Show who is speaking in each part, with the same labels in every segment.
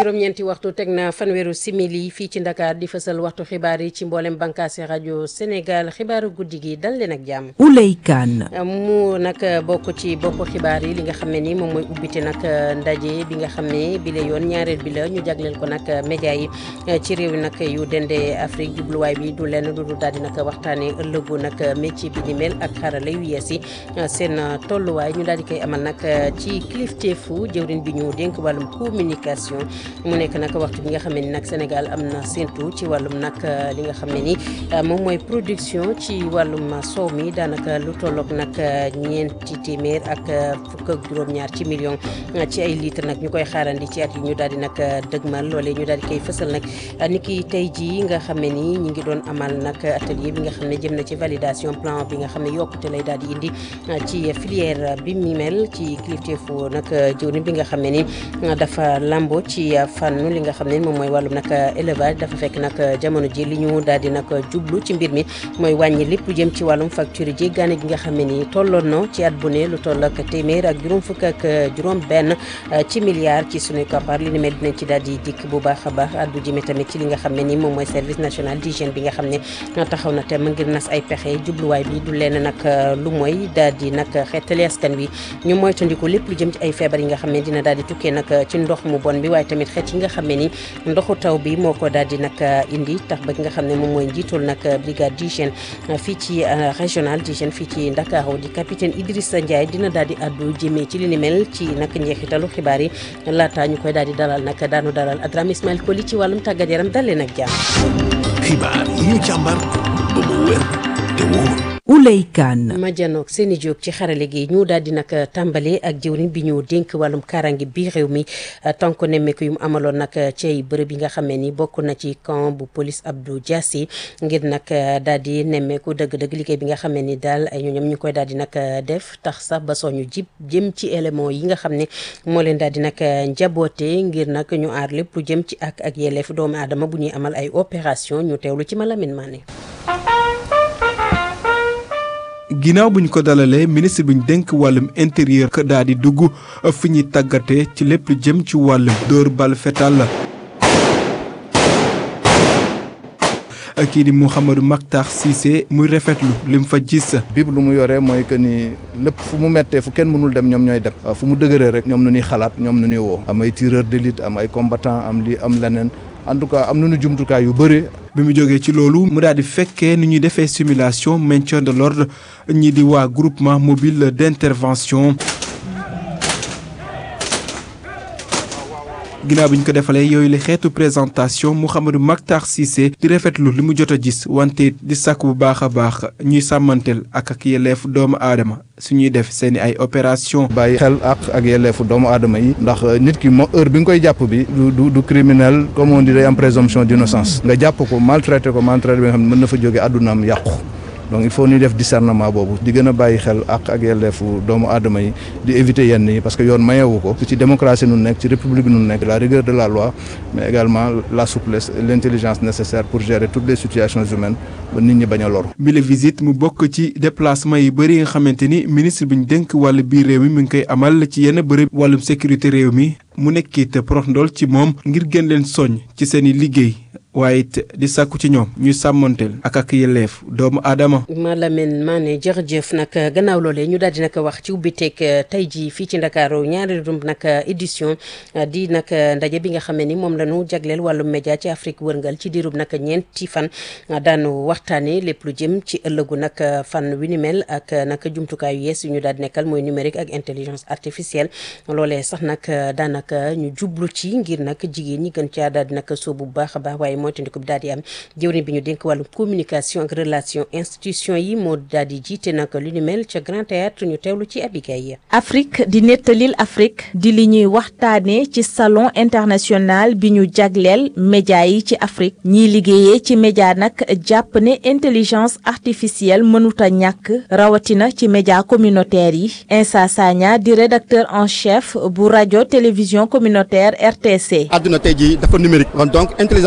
Speaker 1: juróom-ñeenti waxtu teg na fanweeru simili fii ci Ndakaar di fësal waxtu xibaar yi ci mboolem bànqaasi rajo Sénégal xibaaru guddi gi dal leen ak jàmm.
Speaker 2: Ouley Kane.
Speaker 1: mu nag bokk ci bopp xibaar yi li nga xam ne ni moom mooy ubbite nag ndaje bi nga xam ne bi la yoon ñaareel bi la ñu jagleel ko nag média yi ci réew nag yu dende Afrique jubluwaay bi du lenn du daal di nag waxtaanee ëllëgu nag métier bi ni mel ak xarala yu yees yi seen tolluwaay ñu daal di koy amal nag ci kilifteefu jëwriñ bi ñu dénk wàllum communication mu nekk nag waxtu bi nga xam ne ni nag Sénégal am na séntu ci wàllum nag li nga xam ne ni moom mooy production ci wàllum soow mi daanaka lu tolloog nag ñeenti téeméer ak fukk ak juróom-ñaar ci million ci ay litre nag ñu koy xaarandi ci at yi ñu daal di nag dëgmal loolee ñu daal di koy fësal nag ni ki tey jii nga xam ne ni ñi ngi doon amal nag atelier bi nga xam ne jëm na ci validation plan bi nga xam ne yokkute lay daal di indi ci filière bi mi mel ci kilifteefu nag jëwriñ bi nga xam ne ni dafa lambo ci fànn li nga xam ne moom mooy wàllum nag élevage dafa fekk nag jamono ji li ñu daal di nag jublu ci mbir mi mooy wàññi lépp lu jëm ci wàllum facture jéggaane gi nga xam ne ni tolloon na ci at bu ne lu toll ak téeméer ak juróom fukk ak juróom benn ci milliards ci suñu koppar li ni mel dinañ ci daal di dikk bu baax a baax addu jëme tamit ci li nga xam ne ni moom mooy service national d'hygiène bi nga xam ne taxaw na te mu ngir nas ay pexe jubluwaay bi du leen nag lu mooy daal di nag xeetali askan wi ñu moytandiku lépp lu jëm ci ay feebar yi nga xam ne dina daal di tukkee nag ci ndox mu bon bi waaye tamit xeet yi nga xam ne ni ndoxu taw bi moo ko daal di nag indi tax ba ki nga xam ne moom mooy njiitul nag brigade d'hygiène fii ci régional d'hygiène fii ci Ndakaaru di capitaine Idrissa Ndiaye dina daal di addu jëmee ci li ni mel ci nag njeexitalu xibaar yi laata ñu koy daal di dalal nag daanu dalal Adram Ismaël Koli ci wàllum tàggat yaram dalee nag jàmm.
Speaker 3: xibaar yi ñu càmbar ba mu wér te wóor.
Speaker 2: Ouley Kane.
Speaker 1: ma janoog seeni jóg ci xarale gi ñu daal di nag tàmbale ak jëwriñ bi ñu dénk wàllum kaaraange bi réew mi tànk nemmeeku yu mu amaloon nag ci ay bërëb yi nga xamee ni bokk na ci camp bu police Abdou Diassi ngir nag daal di nemmeeku dëgg-dëgg liggéey bi nga xamee ni daal ay ñoom ñu koy daal di nag def tax sax ba soñu jib jëm ci élément yi nga xam ne moo leen daal di nag njaboote ngir nag ñu aar lépp lu jëm ci ak ak yelleef doomu aadama bu ñuy amal ay opération ñu teewlu ci Malamine Mané
Speaker 4: ginnaaw bu ñu ko dalalee ministre bi ñu dénk wàllum intérieur ka daal di dugg fi ñuy tàggatee ci lépp lu jëm ci wàllum dóor bal fetal la kii di Mouhamadou Makhtar Cissé muy rafetlu li mu fa gis.
Speaker 5: bib lu mu yoree mooy que ni lépp fu mu mettee fu kenn mënul dem ñoom ñooy dem fu mu dëgëree rek ñoom nu ñuy xalaat ñoom nu ñuy woo am ay tireur d'élite am ay combattant am li am leneen en tout cas am nañu jumtukaay yu bëri.
Speaker 4: bi mu jógee ci loolu mu daal di fekkee ni ñuy defee simulation maintien de l'ordre ñi di waa groupement mobile d'intervention ginnaaw bi ñu ko defalee yooyu la xeetu présentation Mouhamadou Makhtar Cissé di rafetlu li mu jot a gis wante di sàkk bu baax a baax ñuy sàmmanteel ak ak yelleef doomu aadama su ñuy def seen i ay opération
Speaker 5: bàyyi xel ak ak yelleefu doomu aadama yi ndax nit ki moo heure bi nga koy jàpp bi du du du criminel comme on dit day am présomption d'innocence nga jàpp ko maltraité ko maltraité bi nga xam ne mën na fa jóge àddunaam yàqu donc il faut ñuy def discernement boobu di gën a bàyyi xel ak ak yelleefu doomu aadama yi di éviter yenn yi parce que yoon mayewu ko ci démocratie nun nekk ci république nun nekk la rigueur de la loi mais également la souplesse et l'intelligence nécessaire pour gérer toutes les situations humaines ba nit ñi bañ a loru
Speaker 4: bi la visite mu bokk ci déplacement yi bëri nga xamante ni ministre bi ñu dénk wàllu biir réew mi mi ngi koy amal ci yenn bërëb wàllum sécurité réew mi mu nekkit prox ndool ci moom ngir gën leen soññ ci seen i liggéey waaye it di sàkku ci ñoom ñuy sàmmanteel ak ak yelleef doomu aadama.
Speaker 1: Malamine Mané jërëjëf nag gannaaw loolee ñu daal di nag wax ci ubbiteeg tey jii fii ci Ndakaaru ñaareelu nag édition di nag ndaje bi nga xam ne ni moom la ñu jagleel wàllum média ci Afrique wërngal ci diirub nag ñeenti fan daanu waxtaanee lépp lu jëm ci ëllëgu nag fan wi ni mel ak nag jumtukaay yu yees yu ñu daal di nekkal mooy numérique ak intelligence artificielle loolee sax nag daanaka ñu jublu ci ngir nag jigéen ñi gën caa daal di nag sóobu bu baax a baax waaye mooy tandiku bi daal di am jëwriñ bi ñu dénk wàllu communication ak relation institution yi moo daal di jiite nag lu ni mel ca Grand Théâtre ñu teewlu ci Abigay
Speaker 2: Afrique di nettalil Afrique di li ñuy waxtaanee ci salon international bi ñu jagleel média yi ci Afrique ñiy liggéeyee ci média nag jàpp ne intelligence artificielle mënuta ñàkk rawatina ci média communautaire yi Insa Sagna di rédacteur en chef bu rajo télévision communautaire RTC.
Speaker 6: àdduna tey jii dafa numérique kon donc intelligence artificielle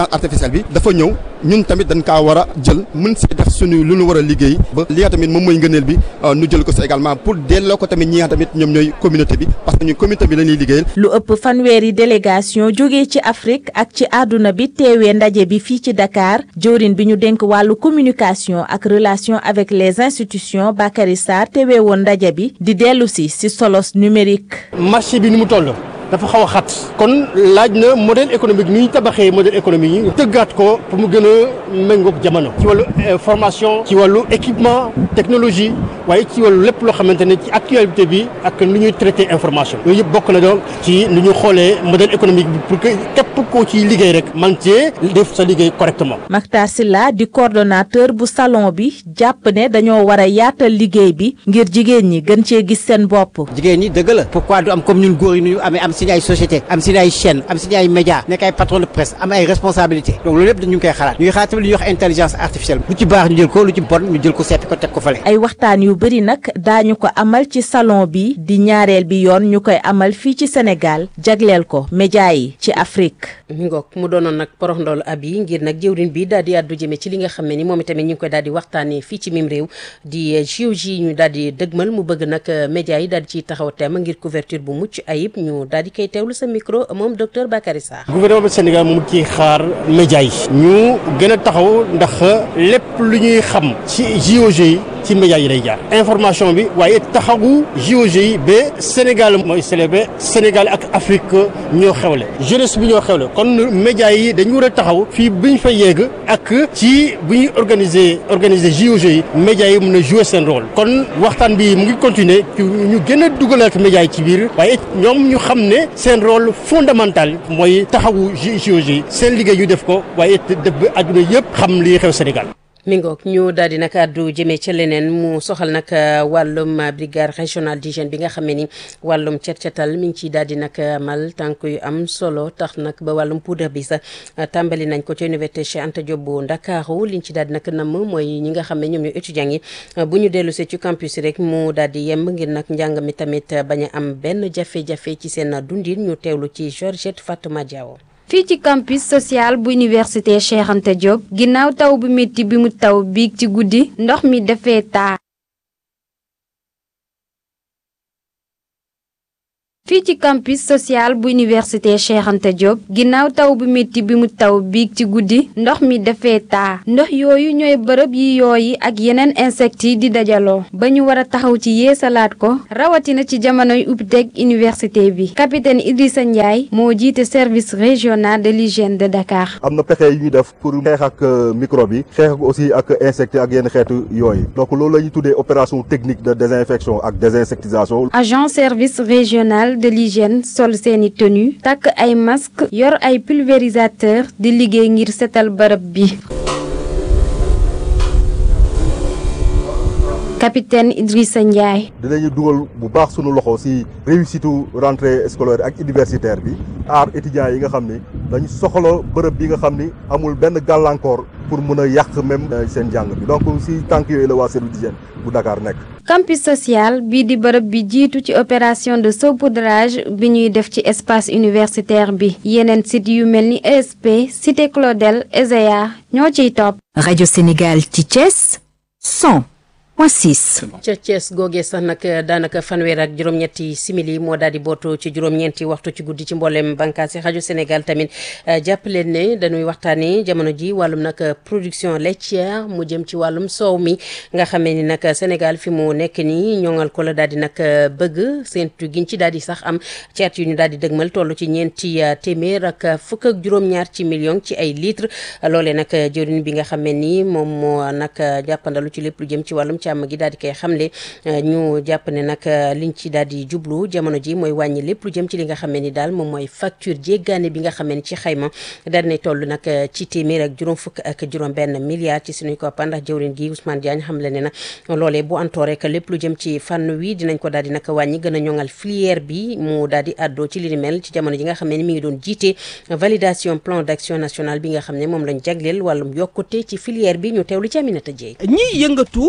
Speaker 6: artificielle bi dafa ñëw ñun tamit dañ kaa war a jël mën si def suñu lu ñu war a liggéey ba li nga tamit moom mooy ngëneel bi nu jël ko si également pour delloo ko tamit ñi nga tamit ñoom ñooy communauté bi parce que ñu communauté bi la ñuy liggéeyal
Speaker 2: lu ëpp fanweeri délégation jógee ci Afrique ak ci àdduna bi teewee ndaje bi fii ci Dakar jëwrin bi ñu dénk wàllu communication ak relation avec les institutions Bakary Sarr teewee woon ndaje bi di dellu si si solos numérique.
Speaker 7: marché bi ni mu toll. dafa xaw a xat kon laaj na modèle économique ni ñu tabaxee modèle économique yi tëggaat ko pour mu gën a méngoog jamono ci wàllu formation ci wàllu équipement technologie waaye ci wàllu lépp loo xamante ne ci actualité bi ak nu ñuy traité information yooyu yëpp bokk na donc ci nu ñu xoolee modèle économique bi pour que képp koo ciy liggéey rek man cee def sa liggéey correctement
Speaker 2: Mactar Sylla di coordonnateur bu salon bi jàpp ne dañoo war a yaatal liggéey bi ngir jigéen ñi gën cee gis seen bopp
Speaker 8: jigéen ñi dëgg la pourquoi du am comme ñun góor yi nu ñu amee am si ay société am si ay chaîne am si ay média nekk ay patron de presse am ay responsabilité donc loolu yëpp dañu ngi koy xalaat ñu ngi xalaat tamit lu ñuy wax intelligence artificielle lu ci baax ñu jël ko lu ci bon ñu jël ko seppi ko teg ko fale
Speaker 2: ay waxtaan yu bëri nag daañu ko amal ci salon bi di ñaareel bi yoon ñu koy amal fii ci Sénégal jagleel ko média yi ci Afrique
Speaker 1: mi ngoog mu doonoon nag porox ndoolu ab yi ngir nag jëwrin bi daal di àddu jëme ci li nga xam ne ni moom itamit ñu ngi koy daal di waxtaanee fii ci mim réew di JOJ ñu daal di dëgmal mu bëgg nag média yi daal di ciy taxaw temm ngir couverture bu mucc ayib ñu daal di koy teewlu sa micro moom docteur Bakary Sarr.
Speaker 7: gouvernement du Sénégal moom ci xaar média yi ñu gën a taxaw ndax lépp lu ñuy xam ci JOJ yi ci média yi lay jaar information bi waaye taxawu JOJ yi ba Sénégal mooy célébré Sénégal ak Afrique ñoo xewle jeunesse bi ñoo xewle kon média yi dañu war a taxaw fii bu ñu fa yegg ak ci bu ñuy organiser organiser JOJ yi média yi mën a jouer seen rôle kon waxtaan bi mu ngi continuer ñu gën a dugalaat média yi ci biir waaye ñoom ñu xam ne seen rôle fondamental mooy taxawu JOJ yi seen liggéey ñu def ko waaye def ba àdduna yëpp xam li xew Sénégal.
Speaker 1: mi ngoog ñu daal di nag àddu jëmee ca leneen mu soxal nag wàllum brigade régionale d'hygiène bi nga xam ne ni wàllum cet cetal mi ngi ciy daal di nag amal tànk yu am solo tax nag ba wàllum poudre bi sax tàmbali nañ ko ci université Cheikh Anta Diop bu Ndakaaru liñ ci daal di nag namm mooy ñi nga xam ne ñoom ñooy étudiants yi bu ñu dellu see ci campus rek mu daal di yemb ngir nag njàng mi tamit bañ a am benn jafe-jafe ci seen dundin ñu teewlu ci Georgette Fatuma Diawo
Speaker 9: fii ci campus social bu université Cheikh Anta Diop ginnaaw taw bu métti bi mu taw biig ci guddi ndox mi dafee taa fii ci campus social bu université Cheikh Anta Diop ginnaaw taw bu métti bi mu taw biig ci guddi ndox mi dafee taa ndox yooyu ñooy bërëb yi yooyi ak yeneen insectes yi di dajaloo ba ñu war a taxaw ci yeesalaat ko rawatina ci jamonoy ubbiteg université bi capitaine Idrissa Ndiaye moo jiite service régional de l'hygiène de Dakar.
Speaker 10: am na pexe yu ñuy def pour xeex ak microbe yi xeex ak aussi ak insectes ak yenn xeetu yooyu donc loolu la ñuy tuddee opération technique de désinfection ak désinsectisation.
Speaker 9: agent service régional de l'hygiène sol seeni tenue takk ay masque yor ay pulvérisateur di liggéey ngir setal bërëb bi capitaine Idrissa Ndiaye.
Speaker 10: dinañu dugal bu baax sunu loxo ci réussite rentrée scolaire ak universitaire bi aar étudiants yi nga xam ni dañu soxla bërëb bi nga xam ni amul benn gàllankoor pour mën a yàq même seen jàng bi donc ci tànk yooyu la waa service d'hygiène bu Dakar nekk.
Speaker 9: campus social bii di bërëb bi jiitu ci opération de saupoudrage bi ñuy def ci espace universitaire bi yeneen site yu mel ni ESP Cité Claudel ESEA ñoo ciy topp.
Speaker 11: rajo Sénégal ci Thiès 100. point 6.
Speaker 1: ca Thiès googee sax nag daanaka fanweer ak juróom-ñetti simili moo daal di bootu ci juróom-ñeenti waxtu ci guddi ci mboolem bànqaas yi rajo Sénégal tamit jàpp leen ne dañuy waxtaanee jamono ji wàllum nag production laitière mu jëm ci wàllum soow mi nga xamee ni nag Sénégal fi mu nekk nii ñoŋal ko la daal di nag bëgg seentu giñ ci daal di sax am ci at yu ñu daal di dëgmal toll ci ñeenti téeméer ak fukk ak juróom-ñaar ci million ci ay litres loolee nag jëriñ bi nga xamee ni moom moo nag jàppandalu ci lépp lu jëm ci wàllum càmm gi daal di koy xamle ñu jàpp ne nag liñ ci daal di jublu jamono ji mooy wàññi lépp lu jëm ci li nga xamee ni daal moom mooy facture jéggaane bi nga xamee ni ci xayma daal di toll nag ci téeméer ak juróom fukk ak juróom benn milliard ci suñuy koppar ndax jëwrin gi Ousmane Diagne xamle ne na loolee bu antoo rek lépp lu jëm ci fànn wi dinañ ko daal di nag wàññi gën a ñoŋal filière bi mu daal di àddoo ci li ni mel ci jamono ji nga xamee ni mi ngi doon jiite validation plan d'action national bi nga xam ne moom lañ jagleel wàllum yokkute ci filière bi ñu teewlu ci Aminata Dieye
Speaker 12: ñi yëngatu ci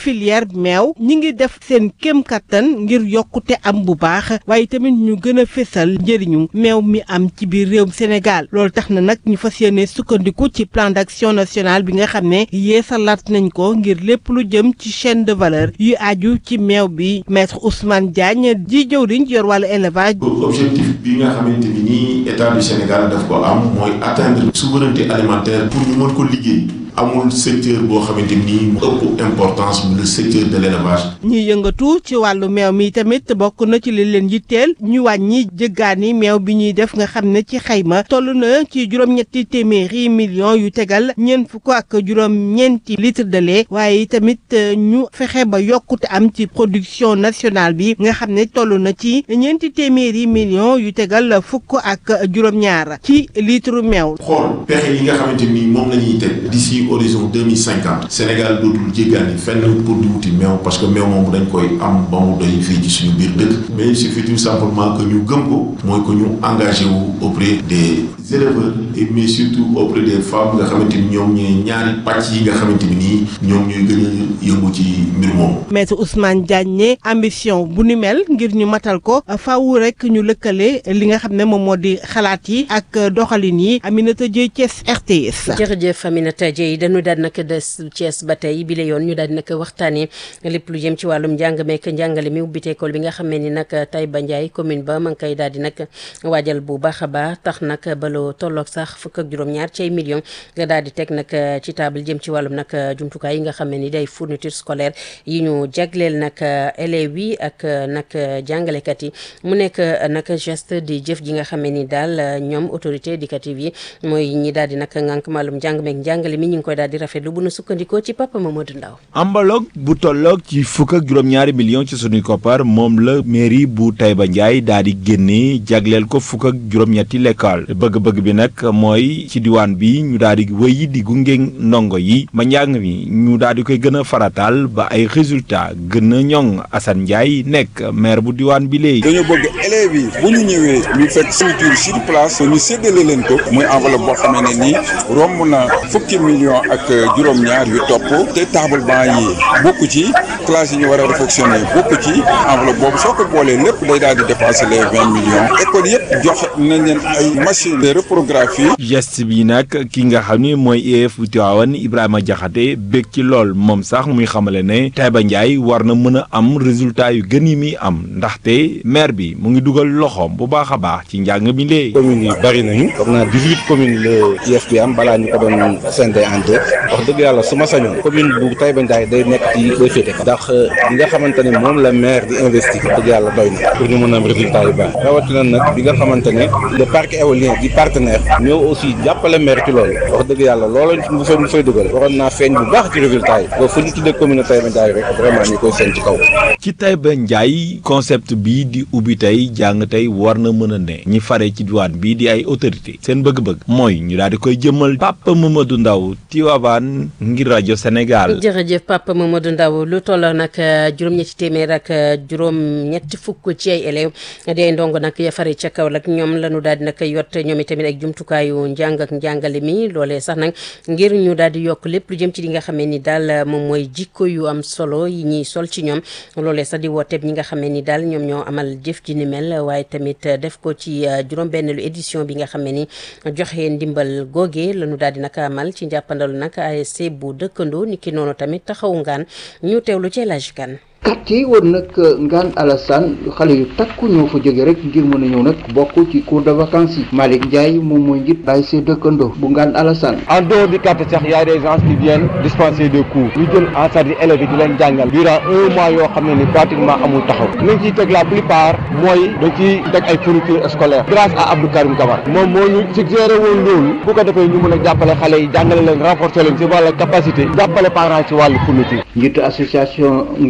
Speaker 12: filière meew ñi ngi def seen kéem kattan ngir yokkute am bu baax waaye tamit ñu gën a fésal njëriñu meew mi am ci biir réewum Sénégal loolu tax na nag ñu fas yéene sukkandiku ci plan d'action national bi nga xam ne yeesalaat nañ ko ngir lépp lu jëm ci chaîne de valeur yu aju ci meew bi maître Ousmane Diagne ji jëwriñ yor wàllu élevage.
Speaker 13: objectif bi nga xamante ni nii état du Sénégal daf ko am mooy atteindre souveraineté alimentaire pour ñu mën ko liggéey. amul secteur boo xamante ni mu ëpp importance le secteur de l'élevage
Speaker 12: ñi yëngatu ci wàllu meew mi tamit bokk na ci li leen yitteel ñu wàññi jëggaani meew bi ñuy def nga xam ne ci xayma toll na ci juróom-ñetti téeméeri millions yu tegal ñeent fukk ak juróom-ñeenti litre de lait waaye tamit ñu fexe ba yokkute am ci production nationale bi nga xam ne toll na ci ñeenti téeméeri millions yu tegal fukk ak juróom-ñaar ci litre meew.
Speaker 13: xool pexe yi nga xamante ni moom la ñuy teg d'ici horizon 2050 Sénégal dootul jéggaani fenn pour di wuti meew parce que meew moom dañ koy am ba mu doy fii ci suñu biir dëkk mais il suffit tout simplement que ñu gëm ko mooy que ñu engagé wu auprès des éleveurs et mais surtout auprès des femmes nga xamante ni ñoom ñooy ñaari pàcc yi nga xamante ni nii ñoom ñooy gën a yëngu ci mbir moomu.
Speaker 12: maître Ousmane Diagne ne ambition bu ni mel ngir ñu matal ko faaw rek ñu lëkkale li nga xam ne moom moo di xalaat yi ak doxalin yi Aminata Dieye Thiès RTS.
Speaker 1: jërëjëf Aminata Dieye dañu daal nag des Thiès ba tey bi la yoon ñu daal di nag waxtaanee lépp lu jëm ci wàllum njàng meek njàngale mi ubbite école bi nga xam ne ni nag Taïba Ndiaye commune ba ma ngi koy daal di nag waajal bu baax a baax tax nag ba lu tolloog sax fukk ak juróom-ñaar ci ay millions nga daal di teg nag ci table jëm ci wàllum nag jumtukaay yi nga xam ne ni day fourniture scolaire yi ñu jagleel nag élèves yi ak nag jàngalekat yi mu nekk nag geste di jëf ji nga xam ne ni daal ñoom autorité éducative yi mooy ñi daal di nag ngànk màllum njàng meek njàngale mi ñu ngi koy daal di rafetlu bu nu sukkandikoo ci papa Mamadou Ndaw
Speaker 14: ambaloog bu tolloog ci fukk ak juróom-ñaari millions ci sunuy koppar moom la mairie bu Taïba Ndiaye daal di génne jagleel ko fukk ak juróom-ñetti lekkool bëgg-bëgg bi nag mooy ci diwaan bi ñu daal di wéy di gunge ndongo yi ba njàng mi ñu daal di koy gën a farataal ba ay résultats gën a ñoŋ Assane Ndiaye nekk maire bu diwaan bi léegi.
Speaker 15: dañoo bëgg élèves yi bu ñu ñëwee ñu fekk structure sur place ñu séddale leen ko muy enveloppe boo xamee ne nii romb na fukki millions ak juróom-ñaar yu topp te table banc yi bokk ci classe yi ñu war a réfectionner bokk ci enveloppe boobu soo ko boolee lépp day daal di dépasser les vingt millions école yëpp jox nañ leen ay machines de reprographie.
Speaker 14: geste bi nag ki nga xam ni mooy IEF bu Tivaouane Ibrahima Diakhaté bég ci lool moom sax muy xamale ne Taïba Ndiaye war na mën a am résultat yu gën yi muy am ndaxte maire bi mu ngi dugal loxoom bu baax a baax ci njàng mi léegi.
Speaker 16: communes yi bari nañu foog naa dix-huit communes la IEF bi am balaa ñu ko doon scindé en deux wax dëgg yàlla su ma sañoon commune bu Taïba Ndiaye day nekk ci day féete ndax li nga xamante ne moom la maire di investir dëgg yàlla doy na pour ñu mën a am résultat yu baax rawatina nag bi nga xamante ne le parc éolien di partenaire ñëw aussi jàppale maire ci loolu wax dëgg yàlla loolu mu fay mu fay dugal waroon naa feeñ bu baax ci résultat yi ba fu ñu tuddee commune Taïba Ndiaye rek vraiment ñu koy seen ci kaw
Speaker 14: ci Taïba Ndiaye concept bii di ubbi tey jàng tey war na mën a ne ñi fare ci diwaan bii di ay autorité seen bëgg-bëgg mooy ñu daal di koy jëmmal Papa Mamadou Ndaw Tivaouane ngir rajo Sénégal.
Speaker 1: jërëjëf Papa Mamadou Ndaw lu tolloo nag juróom-ñetti téeméer ak juróom-ñetti fukk ci ay élèves di ay ndongo nag ya fare ca kaw nag ñoom la ñu daal di nag yott ñoom itamit ak jumtukaayu njàng ak njàngale mi loolee sax nag ngir ñu daal di yokk lépp lu jëm ci li nga xamee ni daal moom mooy jikko yu am solo yi ñuy sol ci ñoom loolee sax di wooteeb ñi nga xamee ni daal ñoom ñoo amal jëf ji ni mel waaye tamit def ko ci juróom-benneelu édition bi nga xamee ni joxe ndimbal googe la ñu daal di nag amal ci njàppandalu nag ASC bu dëkkandoo ni ki noonu tamit taxawu ngaan ñu teewlu ci laaj kan
Speaker 17: quartier yi wër nag Ngane Alassane xale yu takku ñoo fa jóge rek ngir mën a ñëw nag bokk ci cours de vacances yi Malick Ndiaye moom mooy njiit ASC dëkkandoo bu Ngane Alassane
Speaker 18: en dehors du quartier sax y a des gens qui viennent dispenser des cours ñu jël en charge élèves yi di leen jàngal durant un mois yoo xam ne ni pratiquement amul taxaw nañ ciy teg la plupart mooy dañ ciy teg ay fournitures scolaires grâce à Abdou Karim Kamara moom moo ñu suggéré woon loolu bu ko defee ñu mën a jàppale xale yi jàngale leen renforcer leen ci wàllu capacité jàppale parents ci wàllu fourniture
Speaker 17: njiitu association Ngane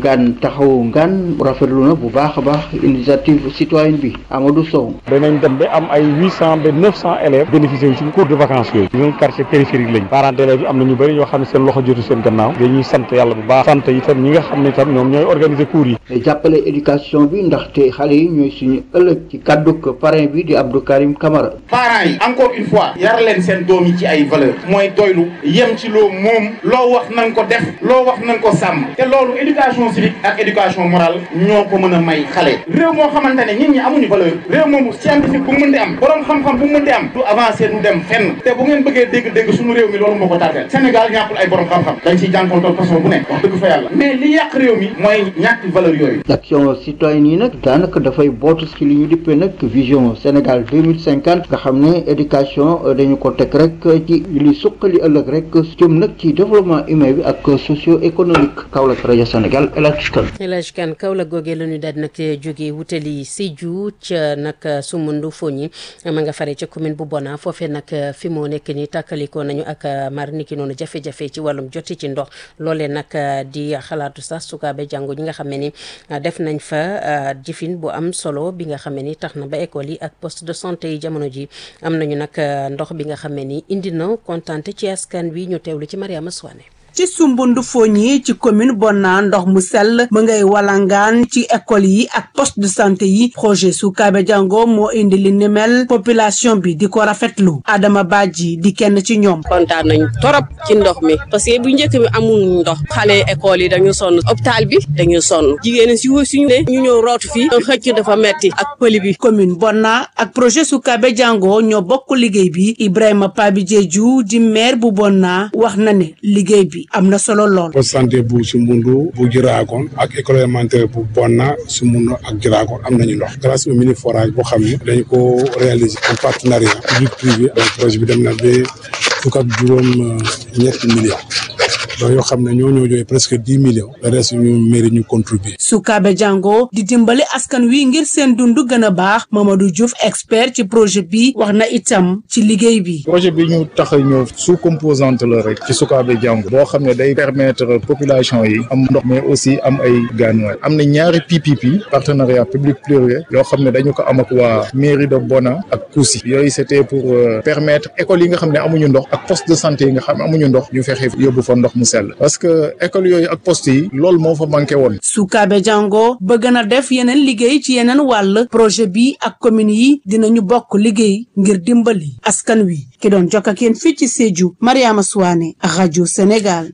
Speaker 17: taxawu ngaan rafetlu na bu baax a baax initiative citoyenne bi Amadou Sow.
Speaker 18: danañ dem ba am ay huit cent ba neuf cent élèves bénéficié wu ci cours de vacances yooyu ñun quartier périphérique lañ parents d'élèves yi am na ñu bëri ñoo xam ne seen loxo jotu seen gannaaw dañuy sant yàlla bu baax sant itam ñi nga xam ne itam ñoom ñooy organiser cours yi
Speaker 17: te jàppale éducation bi ndaxte xale yi ñooy suñu ëllëg ci kàdduk parrain bi di Abdou Karim Camara.
Speaker 19: parents yi encore une fois yar leen seen doom yi ci ay valeur mooy doylu yem ci loo moom loo wax nañ ko def loo wax nañ ko sàmm te loolu éducation civique ak éducation morale ñoo ko mën a may xale réew moo xamante ne nit ñi amuñu valeur réew moomu scientifique bu mu mën di am borom xam-xam bu mu mën di am du avancer du dem fenn te bu ngeen bëggee dégg-dégg suñu réew mi loolu moo ko tardeel Sénégal ñàkkul ay borom xam-xam dañ ciy jànkontol façon bu nekk wax dëgg fa yàlla mais li yàq réew mi mooy ñàkk valeur yooyu
Speaker 17: action citoyenne yi nag daanaka dafay bootu ci li ñu dippee nag vision Sénégal 2050 nga xam ne éducation dañu ko teg rek ci li suqali ëllëg rek jëm nag ci développement humain bi ak socio économique Kaolack rajo Sénégal El Hadj Kane
Speaker 1: El Hadj Kane Kaolack googee la ñu daal di nag jógee wutali Sédhiou ca nag Soumoundou Fogni ma nga fare ca commune bu Bona foofee nag fi moo nekk ni tàkkalikoo nañu ak mar niki noonu jafe-jafe ci wàllum joti ci ndox loolee nag di xalaatu sax sukaabe jàngu ñi nga xam ne ni def nañ fa jëfin bu am solo bi nga xam ne ni tax na ba école yi ak poste de santé yi jamono ji am nañu nag ndox bi nga xam ne ni indi na kontante ci askan wi ñu teewlu ci Mariama Souane
Speaker 20: ci sumbundu foñi ci commune Bona ndox mu sell mu ngay walangaan ci école yi ak poste de santé yi projet Sukaabe Jango moo indi li ni mel population bi di ko rafetlu Adama Badji di kenn ci ñoom
Speaker 21: kontaan nañ torop ci ndox mi parce que bu njëkk bi amul ndox xale école yi dañu sonn hôpital bi dañu sonn jigéen si suñu ne ñu ñëw rootu fii xëcc dafa metti ak pëli bi
Speaker 20: commune Bona ak projet Sukaabe Jango ñoo bokk liggéey bi Ibrahima Pabi Diédhiou di maire bu Bona wax na ne liggéey bi am na solo lool.
Speaker 22: poste santé bu Sumbundu bu Jiraakoon ak école élémentaire bu Bonna Sumbundu ak Jiraakoon am nañu ndox grâce au mini forage boo xam ne dañ ko réaliser en partenariat public privé donc projet bi dem na ba fukk ak juróom ñetti millions donc yoo xam ne ñoo ñoo joxe presque dix millions le reste ñu mairie ñu contribuer
Speaker 20: Sukaabe Jango di dimbali askan wi ngir seen dund gën a baax Mamadou Diouf expert ci projet bi wax na itam ci liggéey bi.
Speaker 22: projet bi ñu tax a ñëw sous composante la rek ci Sukaabe Jango boo xam ne day permettre population yi am ndox mais aussi am ay gaanuwaay am na ñaari PPP partenariat public privé yoo xam ne dañu ko am ak waa mairie de Bona ak Kousi yooyu c'était pour permettre école yi nga xam ne amuñu ndox ak poste de santé yi nga xam ne amuñu ndox ñu fexe yóbbu fa ndox mu sell parce que école yooyu ak poste yi loolu moo fa manqué woon.
Speaker 20: Sukaabe Jango bëgg na def yeneen liggéey ci yeneen wàll projet bi ak commune yi dinañu bokk liggéey ngir dimbali askan wi ki doon jokk ak yéen fii ci Sédhiou Mariama Souane rajo Sénégal.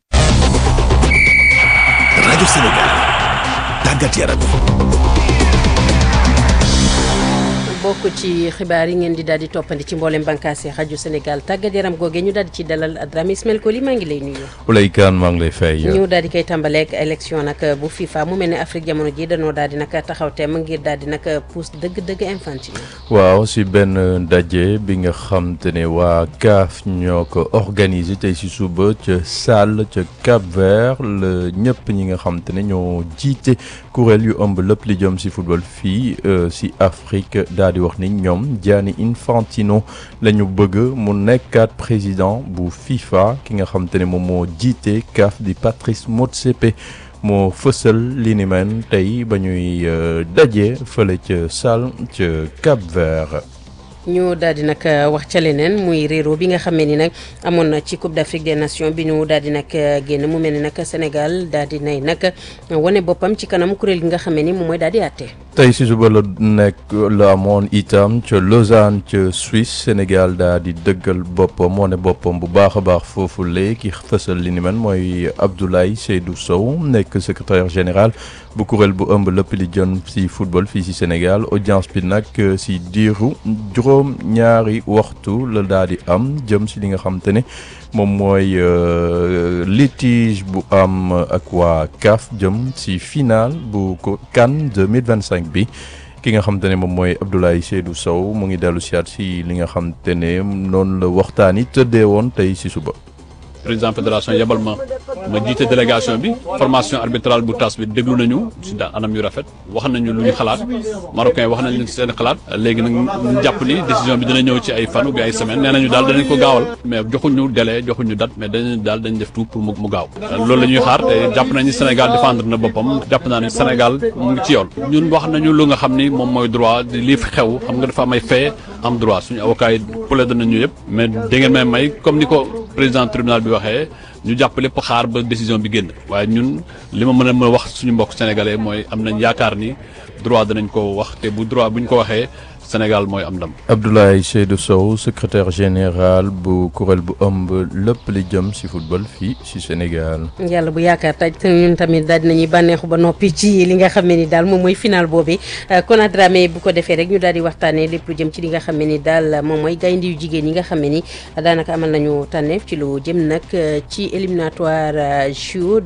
Speaker 3: rajo Sénégal tàggat yaram.
Speaker 1: bokk ci xibaar yi ngeen di daal di toppandi ci mboolem bànqaas yi rajo Sénégal tàggat yaram googee ñu daal di ci dalal Dramé Ismaël Koli maa ngi lay nuyu.
Speaker 23: Oulay Kane maa ngi lay fay.
Speaker 1: ñu daal di koy tàmbaleeg élection nag bu FIFA mu mel ne Afrique jamono ji dañoo daal di nag taxaw teem ngir daal di nag pousse dëgg-dëgg Infantino.
Speaker 23: waaw si benn ndaje bi nga xam te ne waa CAF ñoo ko organisé tey si suba ca Salle ca Cap Vert la ñëpp ñi nga xam te ne ñoo jiite kuréel yu ëmb lépp li jëm si football fii si Afrique daal di wax ni ñoom Gianni Infantino la ñu bëgg mu nekkaat président bu FIFA ki nga xam te ne moom moo jiite CAF di Patrice Motsepe moo fësal li ni mel tey ba ñuy daje fële ca Salle ca Cap Vert.
Speaker 1: ñu daal di nag wax ca leneen muy réero bi nga xamee ni nag amoon na ci Coupe d'Afrique des Nations bi ñu daal di nag génn mu mel ni nag Sénégal daal di nay nag wane boppam ci kanam kuréel gi nga xamee ni moom mooy daal di àtte.
Speaker 23: tey si suba la nekk la amoon itam ca Lausanne ca Suisse Sénégal daal di dëggal boppam wane boppam bu baax a baax foofu léegi fësal li ni mel mooy Abdoulaye Seydou Sow nekk secrétaire général bu kuréel bu ëmb lépp li jëm si football fii si Sénégal audience bi nag si diiru juróom ñaari waxtu la daal di am jëm si li nga xam te ne moom mooy litige bu am ak waa CAF jëm si final bu ko CAN 2025 bi ki nga xam te ne moom mooy Abdoulaye Seydou Sow mu ngi dellu siyaat si li nga xam te ne noonu la waxtaan yi tëddee woon tey si suba.
Speaker 24: président fédération yebal ma
Speaker 4: ma jiite délégation bi formation arbitrale bu tas bi déglu nañu si da anam yu rafet wax nañu lu ñu xalaat marocain wax nañu seen xalaat léegi nag ñu jàpp ni décision bi dina ñëw ci ay fan ou bien ay semaine nee nañu daal danañ ko gaawal mais joxuñu délai joxuñu date mais dañu daal dañ def tout pour mu mu gaaw loolu la ñuy xaar te jàpp nañu Sénégal défendre na boppam jàpp naa ne Sénégal mu ngi ci yoon ñun wax nañu lu nga xam ni moom mooy droit lii fi xew xam nga dafa am ay fait am droit suñu avocat yi plaidé nañu yëpp mais da ngeen may may comme ni ko président tribunal bi waxee ñu jàpp lépp xaar ba décision bi génn waaye ñun li ma mën a mën a wax suñu mbokk sénégalais mooy am nañ yaakaar ni droit danañ ko wax te bu droit bu ñu ko waxee Sénégal mooy am ndam.
Speaker 23: Abdoulaye Seydou Sow secrétaire général bu kuréel bu ëmb lépp li jëm ci football fii ci Sénégal.
Speaker 1: yàlla bu yaakaar taj te ñun tamit daal dinañuy bànneexu ba noppi ci li nga xam ne ni daal moom mooy final boobu Kona Dramé bu ko defee rek ñu daal di waxtaanee lépp lu jëm ci li nga xam ne ni daal moom mooy gaynde yu jigéen yi nga xam ne ni daanaka amal nañu tànneef ci lu jëm nag ci éliminatoire JO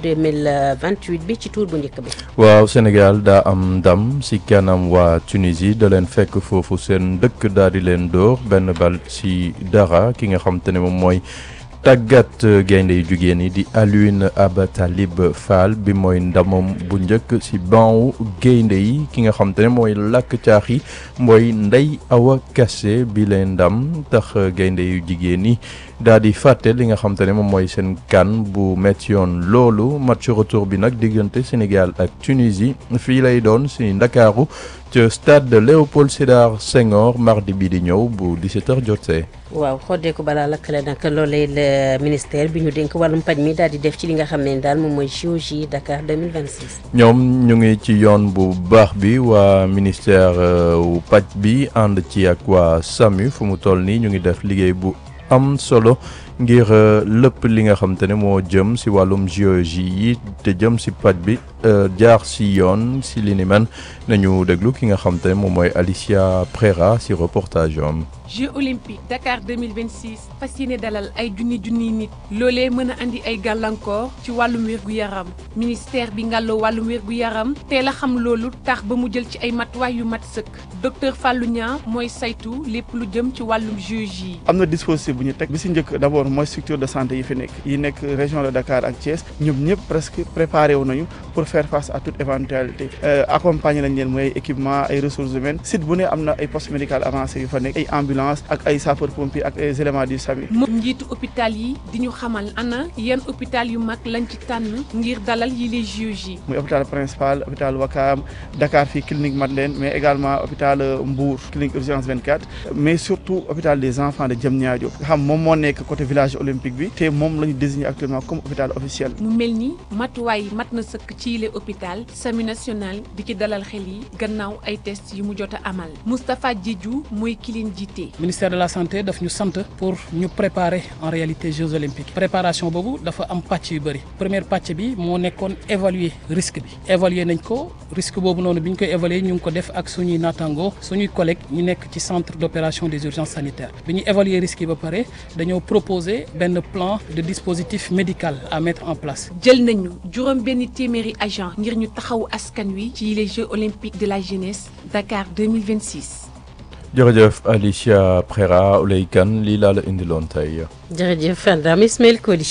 Speaker 1: 2028 bi ci tour bu njëkk bi.
Speaker 23: waaw Sénégal daa am ndam ci kanam waa Tunisie da leen fekk foofu seen dëkk daal di leen dóor benn bal ci dara ki nga xam te ne moom mooy. tàggat gaynde yu jigéen yi di Alioune Abatalib Fall bi mooy ndamam bu njëkk ci banwu gaynde yi ki nga xam te ne mooy làkk caax yi mooy Ndey Awa Kassé bi leen ndam tax gaynde yu jigéen yi daal di fàtte li nga xam te ne moom mooy seen kan bu metti yoon loolu match retour bi nag diggante Sénégal ak Tunisie fii lay doon ci Ndakaaru ca stade Léopold Sédar Senghor mardi bi di ñëw bu 17h jotee.
Speaker 1: waaw xoddeeku balaa lakkale nag loolee le ministère bi ñu dénk wàllum paj mi daal di def ci li nga xam ne daal moom mooy JOJ Dakar 2026.
Speaker 23: ñoom ñu ngi ci yoon bu baax bi waa ministère wu paj bi ànd ci ak waa SAMU fu mu toll nii ñu ngi def liggéey bu am solo ngir lépp li nga xam te ne moo jëm si wàllum JOJ yi te jëm si paj bi jaar si yoon si li ni man nañu déglu ki nga xam te ne moom mooy Alicia Prera si reportage am.
Speaker 5: Jeux olympiques Dakar 2026 fas yéene dalal ay junni junni nit loolee mën a andi ay gàllankoor ci wàllum wér-gu-yaram ministère bi ngàlloo wàllum wér-gu-yaram teel a xam loolu tax ba mu jël ci ay matuwaay yu mat sëkk docteur Fallou Niang mooy saytu lépp lu jëm ci wàllum JOJ yi.
Speaker 6: am na dispositif bu ñu teg bi si njëkk d' abord mooy structure de santé yi fi nekk yi nekk région de Dakar ak Thiès ñoom ñëpp presque préparé wu nañu pour faire face à toute éventualité accompagner nañ leen mooy équipement ay ressources humaines site bu ne am na ay poste médical avancé yu fa nekk ay ambulance ak ay sapeur pompier ak ay éléments du SAMU.
Speaker 5: moom njiitu hôpital yi di ñu xamal ana yan hôpital yu mag lañ ci tànn ngir dalal yi les JOJ.
Speaker 6: muy hôpital principal hôpital Wakam Dakar fii clinique Madeleine mais également hôpital Mbour clinique urgence 24 mais surtout hôpital des enfants de Diamniadio nga xam moom moo nekk côté village olympique bi te moom la ñu désigné actuellement comme hôpital officiel.
Speaker 5: mu mel ni matuwaay mat na sëkk ci yile hôpital SAMU national di ci dalal xel yi gannaaw ay test yu mu jot a amal Moustapha Diédhiou mooy ki leen jiite.
Speaker 24: ministère de la santé daf ñu sant pour ñu préparer en réalité Jeux olympiques préparation boobu dafa am pàcc yu bëri première pàcc bi moo nekkoon évaluer risque bi évaluer nañ ko risque boobu noonu bi ñu koy évaluer ñu ngi ko def ak suñuy naataango suñuy collègues ñu nekk ci centre d' opération des urgences sanitaires bi ñu évaluer risque yi ba pare dañoo proposer benn plan de dispositif médical à mettre en place.
Speaker 5: jël nañu juróom benn téeméeri agent ngir ñu taxawu askan wi ci les Jeux olympiques de la jeunesse Dakar 2026.
Speaker 23: jërëjëf Alicia Prera Ouley Kane lii laa la indiloon tey.
Speaker 1: jërëjëf Fandam Ismaël Koli.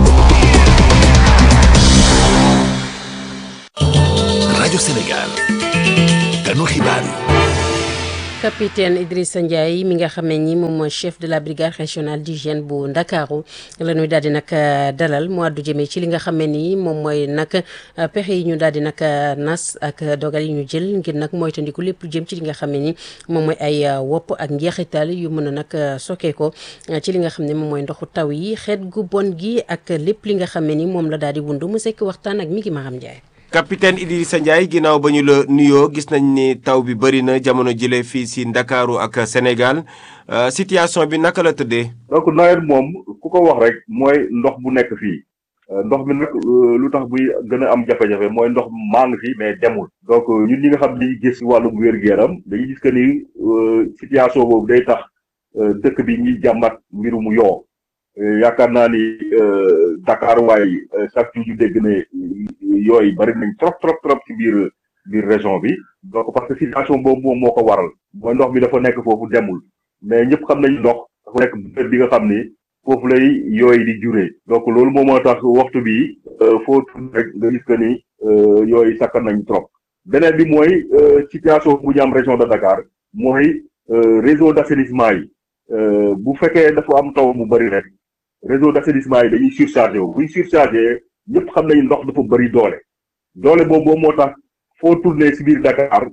Speaker 3: rajo Sénégal. kanu xibaar yi.
Speaker 1: capitaine Idrissa Ndiaye mi nga xam ne ni moom mooy chef de la brigade régionale d'hygiène bu Ndakaaru la ñuy daal di nag dalal mu àddu jëmee ci li nga xam ne ni moom mooy nag pexe yi ñu daal di nag nas ak dogal yi ñu jël ngir nag moytandiku lépp lu jëm ci li nga xam ne ni moom mooy ay wopp ak njeexital yu mën a nag sokkee ko ci li nga xam ne moom mooy ndoxu taw yi xeet gu bon gi ak lépp li nga xam ne ni moom la daal di wundu mu sekk waxtaan ak mi ngi Maram Ndiaye.
Speaker 25: capitaine Idrissa Ndiaye ginnaaw ba ñu la nuyoo gis nañ ni taw bi bëri na jamono jële fii si Ndakaaru ak Sénégal situation bi naka la tëddee.
Speaker 10: donc nawet moom ku ko wax rek mooy ndox bu nekk fii ndox mi nag lu tax buy gën a am jafe-jafe mooy ndox maa ngi fi mais demul. donc ñun ñi nga xam ni gis wàllum wér-gu-yaram dañuy gis que ni situation boobu day tax dëkk bi ñuy jàmmat mbirum yoo yaakaar naa ni Dakar waaye chaque jour ñu dégg ne yooyu bari nañ trop trop trop ci biir biir région bi donc parce que situation boobu moom moo ko waral mooy ndox mi dafa nekk foofu demul mais ñëpp xam nañu ndox dafa nekk bërëb bi nga xam ni foofu lay yooyu di juree donc loolu moom moo tax waxtu bi foo tudd rek nga gis que ni yooyu sakkan nañ trop beneen bi mooy situation bu ñu am région de Dakar mooy réseau d'assainissement yi bu fekkee dafa am taw mu bëri rek réseau d'assainissement yi dañuy surchargé wu buñ surchargé ñëpp xam nañu ndox dafa bëri doole doole boobu moo tax foo tourné si biir Dakar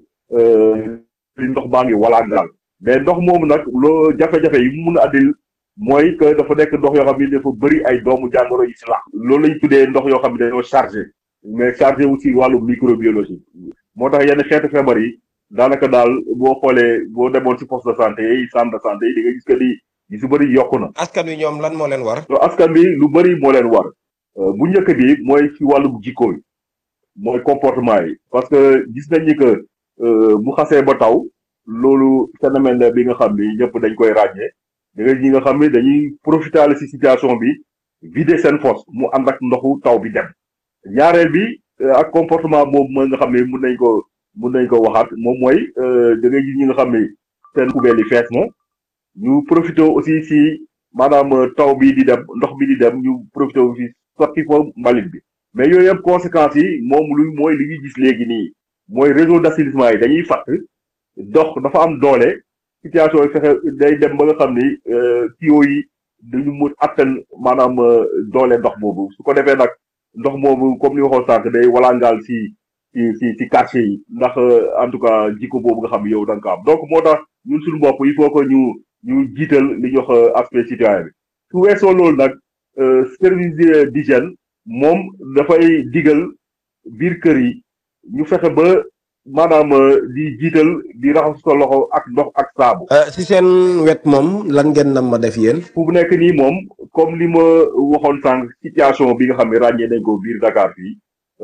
Speaker 10: li ndox baa ngi walaan daal mais ndox moomu nag loo jafe-jafe yi mu mun a addil mooy que dafa nekk ndox yoo xam ne dafa bëri ay doomu jàngoro yi si lax loolu lañ tuddee ndox yoo xam ne dañoo chargé mais chargé aussi wàllu microbiologie moo tax yenn xeetu feebar yi daanaka daal boo xoolee boo demoon si poste de santé yi centre de santé yi di nga gis que ni yi su bëri yokku na.
Speaker 25: askan wi ñoom lan moo leen war.
Speaker 10: askan bi lu bëri moo leen war bu njëkk bi mooy ci wàllu jikko yi mooy comportement yi parce que gis nañ ni que bu xasee ba taw loolu phénomène la bi nga xam ni ñëpp dañ koy ràññee da nga ñi nga xam ni dañuy profiter si situation bi vider seen fosse mu ànd ak ndoxu taw bi dem ñaareel bi ak comportement boobu mooy nga xam ne mun nañ ko mun nañ ko waxaat moom mooy da ngay gis ñi nga xam ni seen poubelle yi fees na ñu profité aussi si maanaam taw bi di dem ndox bi di dem ñu profité aussi sotti fa mbalit bi mais yooyu yëpp conséquences yi moom lu mooy li ñuy gis léegi nii mooy réseau d'assainissement yi dañuy fatt dox dafa am doole situation yi fexe day dem ba nga xam ni tuyaux yi dañu mu attan maanaam doole ndox boobu su ko defee nag ndox moomu comme ni waxoon sànq day walangaal si si si si quartier yi ndax en tout cas jikko boobu nga xam ne yow da nga ko am donc moo tax ñun suñu bopp il faut que ñu ñu jiital li ñuy wax aspect citoyen bi su weesoo loolu nag service d'hygiène moom dafay digal biir kër yi ñu fexe ba maanaam di jiital di raxas sa loxo ak ndox ak saabu.
Speaker 25: si seen wet moom lan ngeen nam ma def yéen.
Speaker 10: fu mu nekk nii moom comme li ma waxoon sànq situation bi nga xam ne ràññee nañ ko biir Dakar fii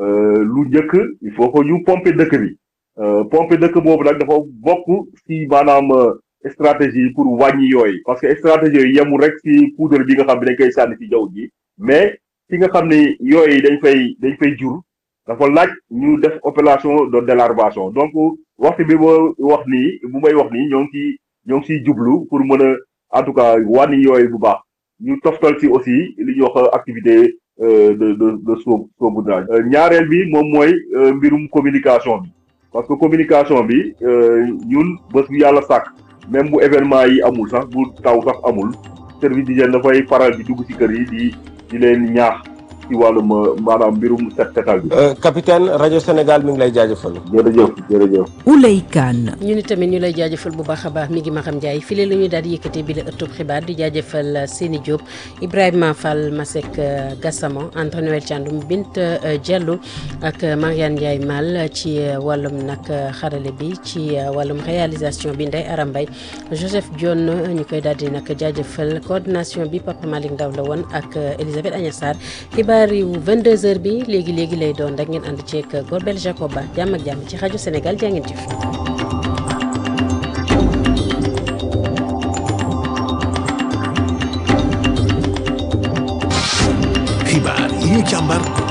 Speaker 10: lu njëkk il faut que ñu pomper dëkk bi pomper dëkk boobu nag dafa bokk si maanaam. stratégie pour wàññi yooyu parce que stratégie yooyu yemul rek ci poudre bi nga xam ne dañ koy sànni ci jaww ji mais fi nga xam ne yooyu dañ fay dañ fay jur dafa laaj ñu def opération de délarvation donc waxtu bi ma wax nii bu may wax nii ñoo ngi ciy ñoo ngi ciy jublu pour mën a en tout cas wàññi yooyu bu baax ñu toftal ci aussi li ñuy wax activité de de de soo saupoudrage ñaareel bi moom mooy mbirum communication bi parce que communication bi ñun bés bu yàlla sàkk même bu événement yi amul sax bu taw sax amul service d'hygiène dafay faral di dugg ci kër yi di di leen ñaax ci wàllum maanaam mbirum set setal bi.
Speaker 25: capitaine rajo Sénégal mi ngi lay jaajëfal.
Speaker 10: jërëjëf jërëjëf.
Speaker 2: Ouley Kane.
Speaker 1: ñu ni tamit ñu lay jaajëfal bu baax a baax mi ngi Maxam Ndiaye file la ñuy daal di yëkkatee bi la ëttub xibaar di jaajëfal Seni Diop Ibrahima Fall Masek Gassama Anta Noël Thiandoum Bint Diallo ak Mariane Ndiaye Mal ci wàllum nag xarale bi ci wàllum réalisation bi Ndeye Aram Mbaye Joseph Dione ñu koy daal di nag jaajëfal coordination bi Papa Malick Ndaw la woon ak Elisabeth Agna Sarr xibaar yu 22h bi léegi léegi lay doon rek ngeen ànd ceeg Gorbel Jacoba jàmm ak jàmm ci rajo Sénégal jaa ngeen jëf.
Speaker 3: xibaar yi ñu càmbar